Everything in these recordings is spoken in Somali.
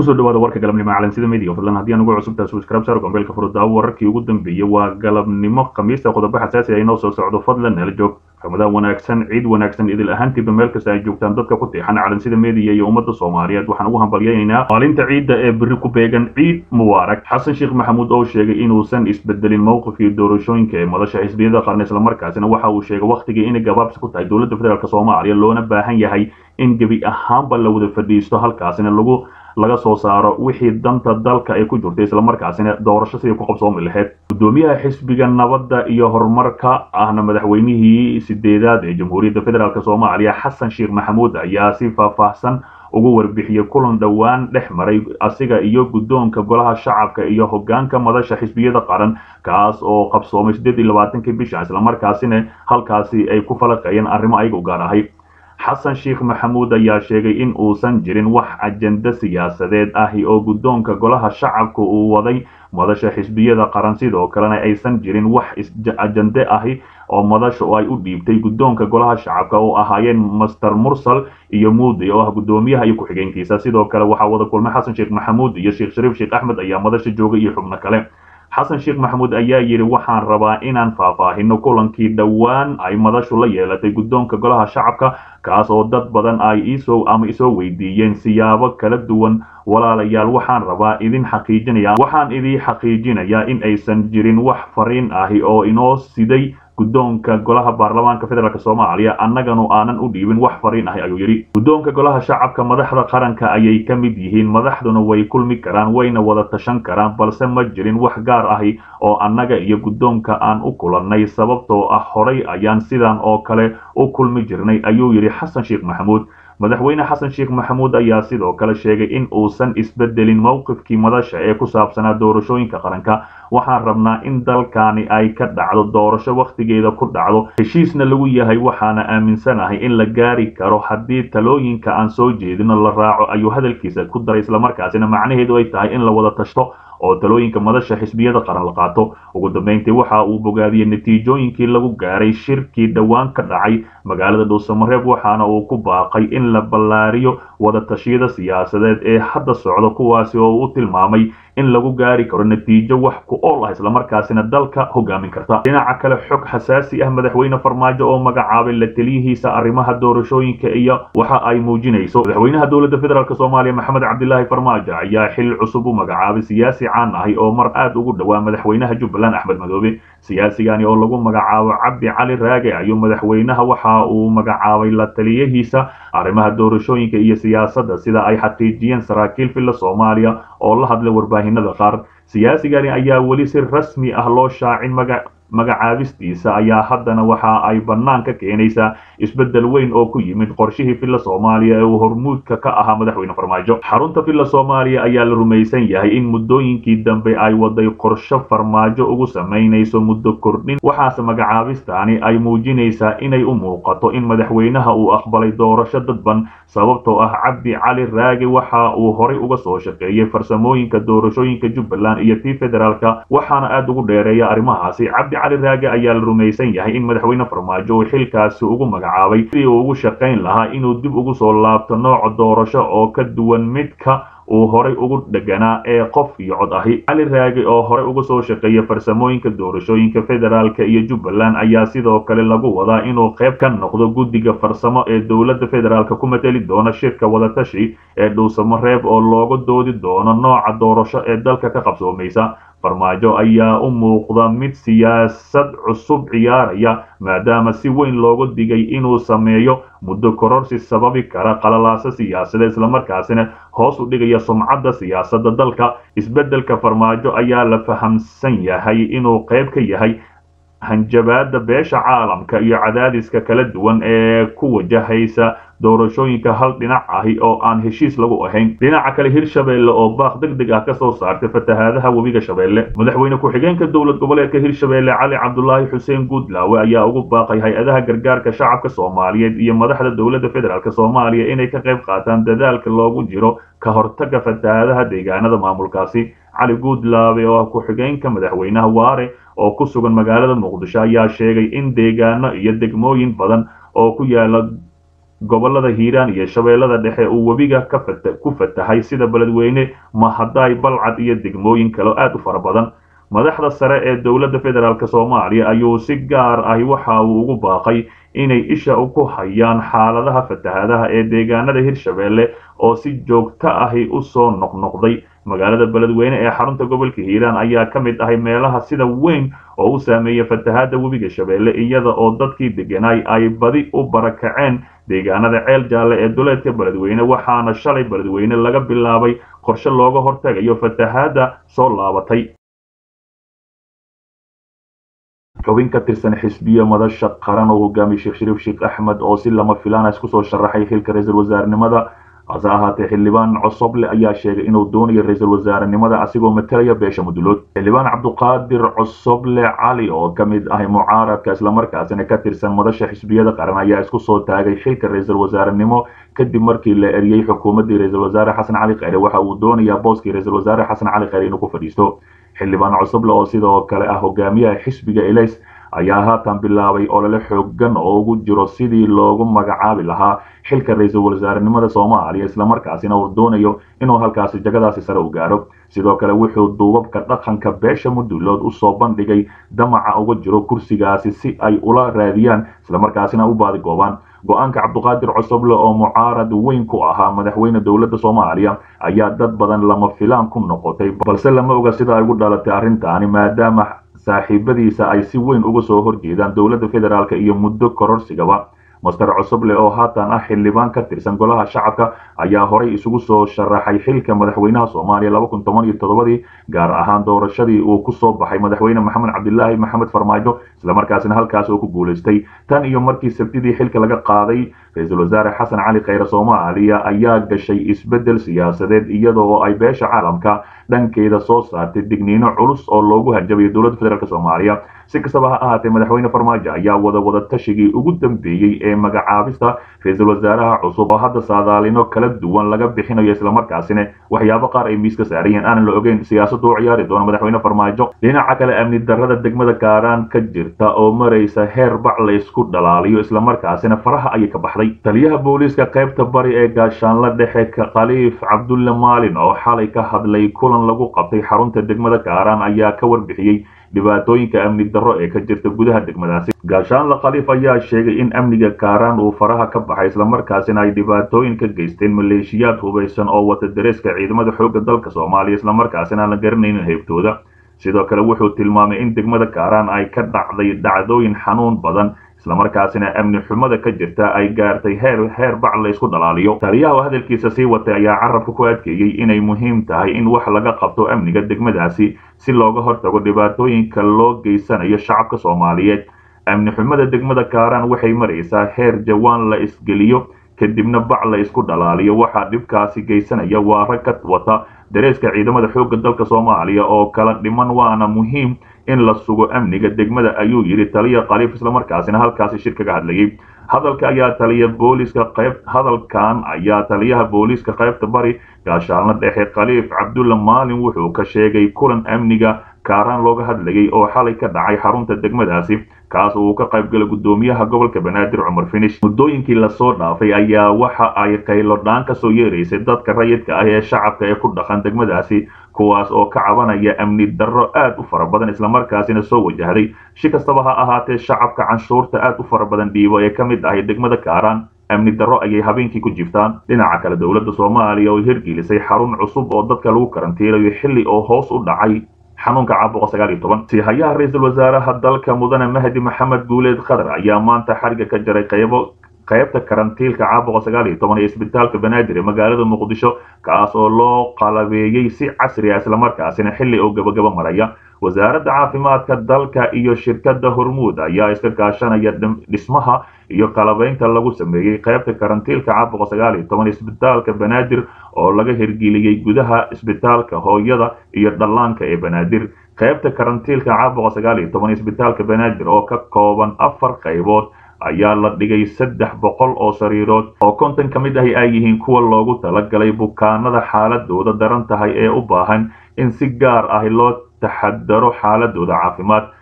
kusoo dhawaada warka galabnimo calansida media fadlan haddii aan ugu cusubtahay subscribe saar gombeelka furudaawo wararkii ugu dambeeyey waa galabnimo khamiista qodobo xasaasi ah inoo soo socdo fadlan nala joog ramadaan wanaagsan ciid wanaagsan idil ahaantiiba meel kasta ay joogtaan dadka ku tiixan calansida media iyo ummadda soomaaliyeed waxaan ugu hambalyaynaynaa maalinta ciidda ee berri ku beegan ciid mubaarak xasan sheekh maxamuud oo sheegay inuusan isbedelin mowqifkii doorashooyinka ee madasha xisbiyada qarni islamarkaasina waxa uu sheegay wakhtigii inay gabaabsi ku tahay dowladda federaalk soomaaliya loona baahan yahay in gebi ahaanba la wada fadhiisto halkaasina lagu laga soo saaro wixii danta dalka ay ku jirtay islamarkaasina doorasho sidii ku qabsoomi lahayd gudoomiyaha xisbiga nabadda iyo horumarka ahna madaxweynihii sideedaad ee jamhuuriyadda federaalk soomaaliya xasan sheekh maxamuud ayaa si faahfaahsan ugu warbixiyey kulan dhowaan dhex maray asiga iyo guddoonka golaha shacabka iyo hogaanka madasha xisbiyada qaran kaas oo qabsoomay siddeed iyo labaatankii bisha islamarkaasina halkaasi ay ku falaqeeyeen arrimo ayaga u gaar ahay xasan sheekh maxamuud ayaa sheegay in uusan jirin wax ajenda siyaasadeed ahi oo guddoonka golaha shacabka uu waday madasha xisbiyada qaran sidoo kalena aysan jirin wax ajende ahi oo madasha oo ay u dhiibtay guddoonka golaha shacabka oo ahaayeen master mursal iyo muudi oo ah guddoomiyaha iyo ku-xigeenkiisa sidoo kale waxaa wada kulmay xasan sheekh maxamuud iyo sheekh shariif sheekh axmed ayaa madasha joogay iyo xubno kale xasan sheekh maxamuud ayaa yidhi waxaan rabaa inaan faahfaahino kulankii dhowaan ay madashu la yeelatay guddoonka golaha shacabka kaas oo dad badan ay isoo ama isoo weydiiyeen siyaabo kala duwan walaalayaal waxaan rabaa idin xaqiijinaya waxaan idin xaqiijinayaa in aysan jirin wax fariin ahi oo inoo siday guddoonka golaha baarlamaanka federaalk soomaaliya annaganu aanan u dhiibin wax fariin ahi ayuu yidhi guddoonka golaha shacabka madaxda qaranka ayay ka mid yihiin madaxduna way kulmi karaan wayna wada tashan karaan balse ma jirin wax gaar ahi oo annaga iyo guddoonka aan u kulannay sababtoo ah horay ayaan sidan oo kale u kulmi jirnay ayuu yidhi xasan sheekh maxamuud madaxweyne xasan sheekh maxamuud ayaa sidoo kale sheegay in uusan isbedelin mowqifkii madasha ee ku saabsanaa doorashooyinka qaranka waxaan rabnaa in dalkani ay ka dhacdo doorasho wakhtigeeda ku dhacdo heshiisna lagu yahay waxaana aaminsanahay in la gaari karo haddii talooyinka aan soo jeedino la raaco ayuu hadalkiisa ku daray islamarkaasina macnaheedu ay tahay in la wada tashto oo talooyinka madasha xisbiyada qaran la qaato ugu dambeyntii waxa uu bogaadiyey natiijooyinkii lagu gaaray shirkii dhowaan ka dhacay magaalada dhuusamareeb waxaana uu ku baaqay in la ballaariyo wadatashyada siyaasadeed ee hadda socda kuwaasi oo u tilmaamay in lagu gaari karo natiijo wax ku ool ah islamarkaasina dalka hogaamin karta dhinaca kale xog xasaasi ah madaxweyne farmaajo oo magacaabay la taliyihiisa arrimaha doorashooyinka iyo waxa ay muujinayso madaxweynaha dowladda federaalk soomaaliya maxamed cabdilaahi farmaajo ayaa xil cusub u magacaabay siyaasi caan ahi oo mar aad ugu dhowaa madaxweynaha jubbaland axmed madoobe siyaasigani oo lagu magacaabo cabdi cali raage ayuu madaxweynaha waxa uu magacaabay la taliyahiisa arrimaha doorashooyinka iyo siyaasadda sida ay xaqiijiyeen saraakiil filla soomaaliya oo la hadlay warbaahinada qaar siyaasigani ayaa weli si rasmi ah loo shaacin maga magacaabistiisa ayaa haddana waxa ay bannaan ka keenaysaa isbeddel weyn oo ku yimid qorshihii filla soomaaliya ee uu hormuudka ka ahaa madaxweyne farmaajo xarunta filla soomaaliya ayaa la rumaysan yahay in muddooyinkii dambe ay waday qorsho farmaajo ugu samaynayso muddo kordhin waxaase magacaabistaani ay muujinaysaa inay u muuqato in madaxweynaha uu aqbalay doorasho dadban sababtoo ah cabdi cali raage waxa uu horay uga soo shaqeeyey farsamooyinka doorashooyinka jubbaland iyo tii federaalka waxaana aad ugu dheereeya arrimahaasi cabdi cali raage ayaa la rumaysan yahay in madaxweyne farmaajo uu xilkaasi ugu magacaabay sidii uu ugu shaqayn lahaa inuu dib ugu soo laabto nooca doorasho oo ka duwan midka uu horay ugu dheganaa ee qof iyo cod ahi cali raage oo horey uga soo shaqeeya farsamooyinka doorashooyinka federaalka iyo jubbaland ayaa sidoo kale lagu wadaa inuu qayb ka noqdo guddiga farsamo ee dowladda federaalk ku mateli doona shirka wadatashi ee dhuusamareeb oo looga doodi doono nooca doorasho ee dalka ka qabsoomaysa farmaajo ayaa u muuqda mid siyaasad cusub ciyaaraya maadaama si weyn loogu digay inuu sameeyo muddo kororsi sababi kara qalalaaso siyaasadeed islamarkaasina hoos u dhigaya sumcadda siyaasadda dalka isbeddelka farmaajo ayaa la fahamsan yahay inuu qayb ka yahay hanjabaadda beesha caalamka iyo cadaadiska kala duwan ee ku wajahaysa doorashooyinka hal dhinac ahi oo aan heshiis lagu ahayn dhinaca kale hirshabeelle oo baaq deg deg ah ka soo saartay fatahaadaha webiga shabeelle madaxweyne ku-xigeenka dowlad goboleedka hirshabeelle cali cabdulaahi xuseen guudlaawe ayaa ugu baaqay hay-adaha gargaarka shacabka soomaaliyeed iyo madaxda dowladda federaalk soomaaliya inay ka qayb qaataan dadaalka loogu jiro ka hortagga fatahaadaha deegaanada maamulkaasi cali guudlaawe oo ah ku-xigeenka madaxweynaha waare oo ku sugan magaalada muqdisho ayaa sheegay in deegaano iyo degmooyin badan oo ku yaala gobolada hiiraan iyo shabeellada dhexe uu webiga ku fatahay sida beledweyne mahadaay balcad iyo degmooyin kale aad u fara badan madaxda sare ee dowladda federaalk soomaaliya ayuu si gaar ahi waxa uu ugu baaqay inay isha ku hayaan xaaladaha fatahaadaha ee deegaanada hirshabeelle oo si joogto ahi u soo noqnoqday magaalada beledweyne ee xarunta gobolka hiiraan ayaa ka mid ahay meelaha sida weyn oo u saameeya fatahaada webiga shabeelle iyada oo dadkii deganay ay badi u barakaceen deegaanada ceel jaalle ee duleedka beledweyne waxaana shalay beledweyne laga bilaabay qorshe looga hortagayo fatahaada soo laabatay xubin ka tirsan xisbiya madasha qaran oo hogaamiye sheekh shariif sheekh axmed oo si lama filaana isku soo sharaxay xilka ra-iisul wasaarenimada hase ahaatee xildhibaan cosoble ayaa sheegay inuu doonayo ra-iisul wasaarenimada asigoo matalaya beesha mudulood xildhibaan cabduqaadir cosoble cali oo ka mid ahay mucaaradka islamarkaasina ka tirsan madasha xisbiyada qaran ayaa isku soo taagay xilka ra-iisul wasaarenimo kadib markii la eriyey xukuumaddii ra-iisul wasaare xasan cali kheyre waxa uu doonayaa booskii ra-iisul wasaare xasan cali kheyre inuu ku fadhiisto xildhibaan cosoble oo sidoo kale ah hogaamiyaha xisbiga elays ayaa haatan bilaabay olole xoogan oo ugu jiro sidii loogu magacaabi lahaa xilka ra-iisul wasaarenimada soomaaliya islamarkaasina uu doonayo inuu halkaasi jagadaasi sare u gaaro sidoo kale wuxuu duubabka dhaqanka beesha mudulood usoo bandhigay damaca uga jiro kursigaasi si ay ula raadiyaan islamarkaasina u baadigoobaan go-aanka cabduqaadir cosoble oo mucaarad weyn ku ahaa madaxweyne dowladda soomaaliya ayaa dad badan lama filaan ku noqotay balse lama oga sida ay ugu dhalatay arrintaani maadaama saaxiibadiisa ay si weyn uga soo horjeedaan dowladda federaalk iyo muddo kororsigaba master cosoble oo haatan ah xildhibaan ka tirsan golaha shacabka ayaa horay isugu soo sharaxay xilka madaxweynaha soomaaliya laba kun toban iyo toddobadii gaar ahaan doorashadii uu kusoo baxay madaxweyne maxamed cabdilaahi maxamed farmaajo islamarkaasina halkaas oo ku guulaystay tan iyo markii sabtidii xilka laga qaaday ra-iisul wasaare xasan cali kheyre soomaaliya ayaa gashay isbeddel siyaasadeed iyadoo ay beesha caalamka dhankeeda soo saartay digniino culus oo loogu hanjabayo dowladda federaalk soomaaliya si kastaba ha ahaatee madaxweyne farmaajo ayaa wada wada tashigii ugu dambeeyey ee magacaabista ra-iisul wasaaraha cusub oo hadda saadaalino kala duwan laga bixinayo islamarkaasina waxyaabo qaar ay miiska saarayeen aanan la ogeyn siyaasaddu u ciyaari doono madaxweyne farmaajo dhinaca kale amni darrada degmada kaaraan ka jirta oo maraysa heer bac la isku dhalaaliyo islamarkaasina faraha ayay ka baxday taliyaha booliiska qaybta bari ee gaashaanla dhexe khaliif cabdulle maalin oo xalay ka hadlay kulan lagu qabtay xarunta degmada kaaraan ayaa ka warbixiyey dhibaatooyinka amni darro ee ka jirta gudaha degmadaasi gaashaanla khaliif ayaa sheegay in amniga kaaraan uu faraha ka baxay islamarkaasina ay dhibaatooyin ka geysteen maleeshiyaad hubaysan oo wata dareeska ciidamada xoogga dalka soomaaliya islamarkaasina aan la garanaynin heybtooda sidoo kale wuxuu tilmaamay in degmada kaaraan ay ka dhacday dhacdooyin xanuun badan islamarkaasina amni xumada ka jirta ay gaartay heer heer bac la isku dhalaaliyo taliyaha oo hadalkiisa sii watay ayaa carabka ku adkeeyey inay muhiim tahay in wax laga qabto amniga degmadaasi si looga hortago dhibaatooyinka loo geysanayo shacabka soomaaliyeed amni xumada degmada kaaraan waxay maraysaa heer jawaan la isgeliyo kadibna bac la isku dhalaaliyo waxaa dhibkaasi geysanaya waa rag ka wata dareeska ciidamada xoogga dalka soomaaliya oo kala dhiman waana muhiim in la sugo amniga degmada ayuu yidhi taliya khaliif islamarkaasina halkaasi shir kaga hadlayay hadalka ayaa taliya booliiska qayb hadalkan ayaa taliyaha booliiska qaybta bari gaashaalna dhexe khaliif cabdulla maalin wuxuu ka sheegay kulan amniga kaaraan looga hadlayay oo xalay ka dhacay xarunta degmadaasi kaas uu ka qaybgalay guddoomiyaha gobolka banaadir cumar finish muddooyinkii lasoo dhaafay ayaa waxa ay qaylodhaan ka soo yeeraysay dadka rayidka ah ee shacabka ee ku dhaqan degmadaasi kuwaas oo ka cabanaya amni darro aad u fara badan islamarkaasina soo wajahday si kastaba ha ahaatee shacabka canshuurta aad u fara badan dhiibo ee ka mid ahay degmada kaaraan amni darro ayay habeenkii ku jiftaan dhinaca kale dowladda soomaaliya oo hirgelisay xarun cusub oo dadka lagu karantiinayo xilli oo hoos u dhacay xanuunka caabuqa sagaal iyo toban sihayaha ra-iisul wasaaraha dalka mudane mahdi maxamed guuleed khadar ayaa maanta xariga ka jaray qaybo qaybta karantiilka caabuqa sagaal iyo toban ee isbitaalka banaadir ee magaalada muqdisho kaas oo loo qalabeeyey si casri ah islamarkaasina xilli oo gabagaba maraya wasaaradda caafimaadka dalka iyo shirkadda hormuud ayaa iska kaashanaya dhismaha iyo qalabaynta lagu sameeyey qaybta karantiilka caabuqa sagaal iyo toban isbitaalka banaadir oo laga hirgeliyey gudaha isbitaalka hooyada iyo dhallaanka ee banaadir qaybta karantiilka caabuqa sagaal iyo toban isbitaalka banaadir oo ka kooban afar qaybood ayaa la dhigay saddex boqol oo sariirood oo konton ka mid ahi ay yihiin kuwa loogu talagalay bukaanada xaaladooda daran tahay ee u baahan in si gaar ah loo taxadaro xaaladooda caafimaad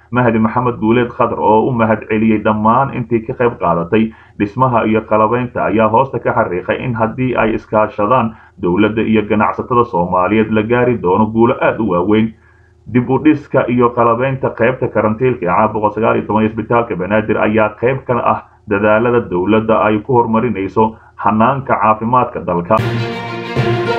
mahdi maxamed guuleed khadar oo u mahad celiyey dhammaan intii ka qayb qaadatay dhismaha iyo qalabaynta ayaa hoosta ka xariiqay in haddii ay iskaashadaan dowladda iyo ganacsatada soomaaliyeed la gaari doono guulo aada u waaweyn dib u dhiska iyo qalabaynta qaybta karantiilka ee caabuqa sagaal iyo toban isbitaalka banaadir ayaa qayb ka ah dadaalada dowladda ay ku horumarinayso hanaanka caafimaadka dalka